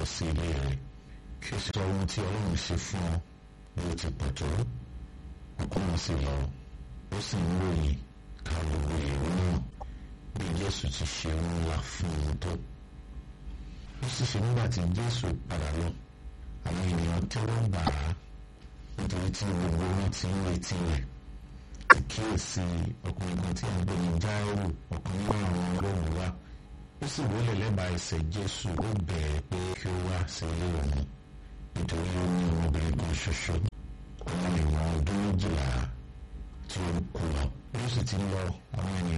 sí ilé rẹ̀ kí o sì sọ ohun tí ọlọ́run ṣe fún ọ bí ó ti pọ̀ tó ọkùnrin sì lọ ó sì ń ròyìn ká gbogbo èrò náà bí jésù ti ṣe ń ńlá fún un tó ó sì ṣe nígbà tí jésù padà lọ àwọn ènìyàn tẹ́wọ́ gbà á nítorí tí gbogbo wọn ti ń retí rẹ̀ kíyèsí ọkùnrin kan tí a ń pè ní jáírù ọ̀kan nínú àwọn ọlọ́run wa ó sì wọlé lẹ́bàá ẹsẹ̀ jésù ó bẹ̀rẹ̀ pé kí ó wá sí ilé òun nítorí ó ní ọmọbìnrin kan ṣoṣo ọmọ ìwọ̀n ọdún méjìlá tí ó kú lọ ó sì ti lọ àwọn ènìyàn.